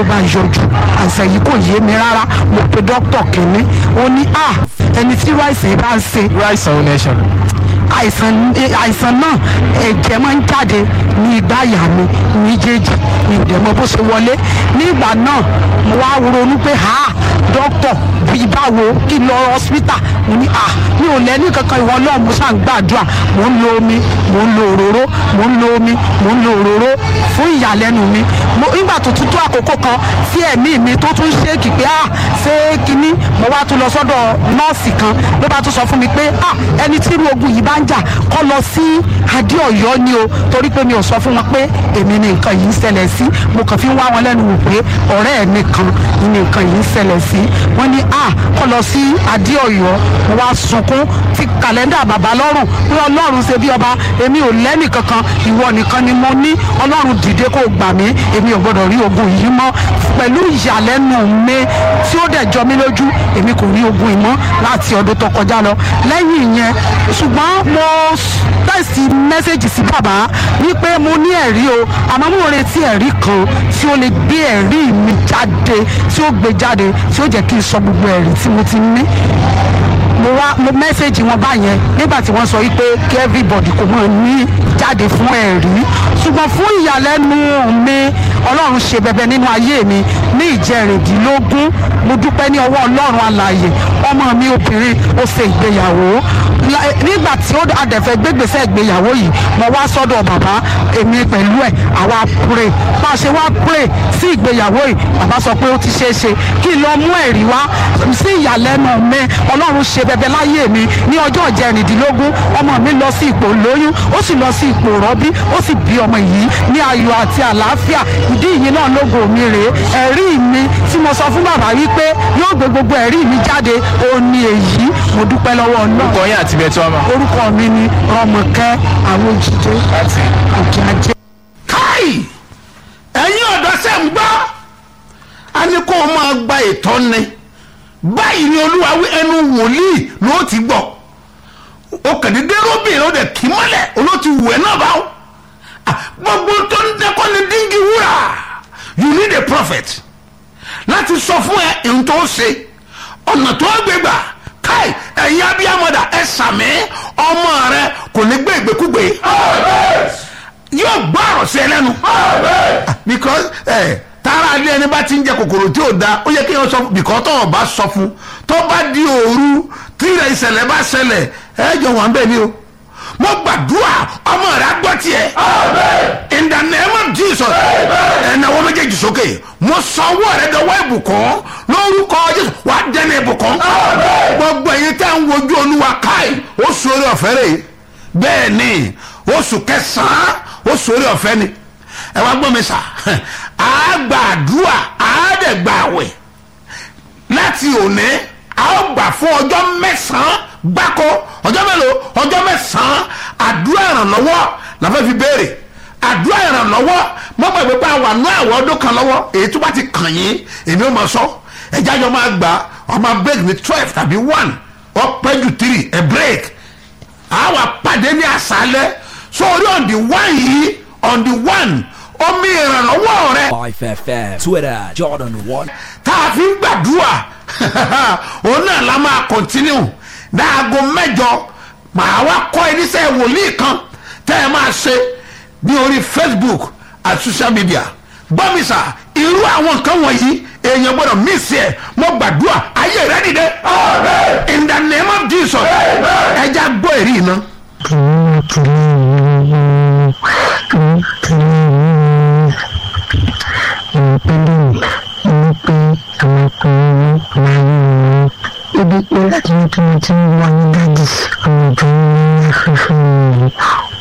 ló bá yọjú àìsàn yìí kò yé mi rárá mo pe dókítà kìíní ó ní à ẹni tí irú àìsàn yìí bá ń ṣe irú àìsàn ò ní ẹ̀ṣẹ̀ àìsàn àìsàn náà ẹ̀jẹ̀ máa ń jáde ní igbá àyà mi méjèèjì ní ìdẹ̀mọ́ bó ṣe wọlé nígbà náà mo wá ronú pé ha dókítà bíi báwo kí n lọ hospital mo ní à mi ò lẹ́ni kankan ìwọ náà mo ṣáà ń gbàdúrà mo ń lo omi mo ń lo òróró mo ń lo omi mo ń lo òróró fún ìyàlẹ́nu mi mo nígbà tó tún tó àkókò kan tí ẹ̀mí mi tó tún ṣéèkì pé à ṣé kinní mo wá tún lọ sọ́dọ̀ nọ́ọ̀sì kan ló bá tún sọ fún mi pé à ẹni tí irú ogun yìí bá ń jà kọ́ lọ sí adéọ̀yọ́ ni o torí pé mi ò sọ fún wọn pé èmi ni nǹkan yìí ń ṣẹlẹ̀ sí mo kàn fi ń wá wọn lẹ́nu wò pé ọ̀rẹ́ ẹ̀ nìkan ni nǹkan yìí ń ṣẹlẹ̀ sí wọ́n ní à kọ́ lọ sí adéọ̀yọ́ mo wá sunkún fi kàlẹ́ndà bàbá lọ́rùn pé ọlọ́run ṣe bí ọba èmi ò lẹ́nì kankan ìwọ nìkan ni mo ní ọlọ́run dìde kó gbà mí èmi ò gbọ́dọ̀ rí ogun yìí mọ́ pẹ̀lú ìyàlẹ́nu mi tí ó dẹ̀ jọ mí lójú èmi kò rí ogun yìí mọ́ láti ọdún tó kọjá lọ lẹ́yìn ìyẹn ṣùgbọ́n mo tẹ̀sí mẹ́sẹ̀gì sí bàbá wípé mo ní ẹ̀rí o àmọ́ mo retí ẹ̀rí kan tí ó lè gbé ẹ̀rí mi jáde tí ó gbé jáde tí ó jẹ́ kí n sọ gbogbo ẹ̀rí tí mo ti ní mo wá mo mẹ́sẹ̀gì wọn báyẹn nígbà tí wọ́n sọ wípé kí everybody kò mọ̀ ní jáde fún ẹ̀rí ṣùgbọ́n fún ìyàlẹ́nu mi ọlọ́run ṣe bẹbẹ nínú ayé mi ní ìjẹrìndínlógún mo dúpẹ́ ní ọwọ́ ọlọ́run alààyè ọmọ mi obìnrin ó ṣe ìgbéyàwó nígbà tí ó adẹ̀fẹ́ gbégbèsè ìgbéyàwó yìí mo wá sọ́dọ̀ bàbá èmi pẹ̀lú ẹ̀ àwa pray bá a ṣe wá pray sí ìgbéyàwó yìí bàbá sọ pé ó ti ṣeé ṣe kí n lọ mú ẹ̀rí wá sí ìyàlẹ́nu mi ọlọ́run ṣe bẹbẹ láyé mi ní ọjọ́ ìjẹrìndínlógún ọmọ mi lọ sí ipò lóyún ó sì lọ sí ipò rọ́bí ó sì bí ọmọ yìí ní ayọ̀ àti àlàáfíà ìdí ìyìn náà lógo mi rèé ẹ̀rí mi tí mo sọ fún bàbá wípé yóò gbé gbogbo ẹ̀rí mi jáde ó ní èyí mo dúpẹ́ lọ́wọ́ náà orúkọ yín àti bẹ́ẹ̀ tí wọ́n mọ̀. orúkọ mi ni rọmọkẹ́ àwòjídé òkè ajé. káì ẹ̀yin ọ̀dọ́ sẹ́ ń gbọ́ a ní kó o máa gba ìtọ́ni báyìí ni olúwa wí ẹnu wòlíì ló ti gbọ́ o kàdédé róbìnrin ó dẹ̀ kí mọ́lẹ̀ olóòtú wù ẹ́ náà báwo gbogbo tó ń dẹ́kọ́ ni díngì wúrà you need a prophet láti sọ fún ẹ ohun tó ṣe ọ̀nà tó gbé gbà káì ẹ̀yin abiyamọ̀dà ẹ sàmì ọmọ rẹ kò ní gbé ìgbékúgbé yóò gbọ́ ọ̀rọ̀ sí ẹ lẹ́nu because ẹ tara alẹ́ ẹni bá ti ń jẹ kòkòrò tí ò da ó yẹ kí wọ́n sọ fún because tó o bá sọ fún tó bá di òru tí ìṣẹ̀lẹ̀ bá ṣẹlẹ̀ ẹ jọ wọ́n bẹ́ẹ̀ ni o mo gbàdúrà ọmọ rẹ gbọ́ tiẹ̀ in the name of jesus ẹnna wọ́n méjèèjì sókè mo sọ ọwọ́ rẹ dọwọ́ ìbùkún lórúkọ jésù wà á dẹ́nu ìbùkún gbogbo ẹ̀yin tẹ́ ń wojú olúwa káì ó sórí ọ̀fẹ́ rẹ̀ bẹ́ẹ̀ ni oṣù kẹsàn-án ó sórí ọ̀fẹ́ ni ẹ wá gbọ́ mi sà á gbàdúrà á dẹ̀ gbàwẹ̀ láti òní a ó gbà fún ọjọ́ mẹ́sàn-án gbáko ọjọ́ mélòó ọjọ́ mẹ́sàn-án àdúrà ìrànlọ́wọ́ la fẹ́ fi béèrè àdúrà ìrànlọ́wọ́ mọ́ gbàgbé pé àwọn àánú àwọn ọdún kan lọ́wọ́ èyí tó bá ti kàn yín èmi ò máa sọ ẹ̀já yọ máa gbà ọ máa break ní twelve tàbí one ọ pẹ́ ju three ẹ̀ break àwa pàdé ní àṣálẹ́ so orí on the one yìí on the one omi ìrànlọ́wọ́ rẹ 5FM, Twitter, Jordan 1. tá a fi ń gbàdúrà òun náà la máa continue dáago mẹ́jọ màá wá kọ́ ẹ níṣẹ́ wòlíì kan tẹ́ ẹ máa ṣe ní orí facebook àti social media gbọ́mísà irú àwọn nǹkan wọ̀nyí èèyàn gbọ́dọ̀ mísì ẹ̀ mo gbàdúrà ayé rẹ dìde in the name of jesus ẹja gbọ́ èrí iná. ibi pé láti ní tí mo ti ń wá ní dájú ọmọ ìjọ ní afẹ́fẹ́ mi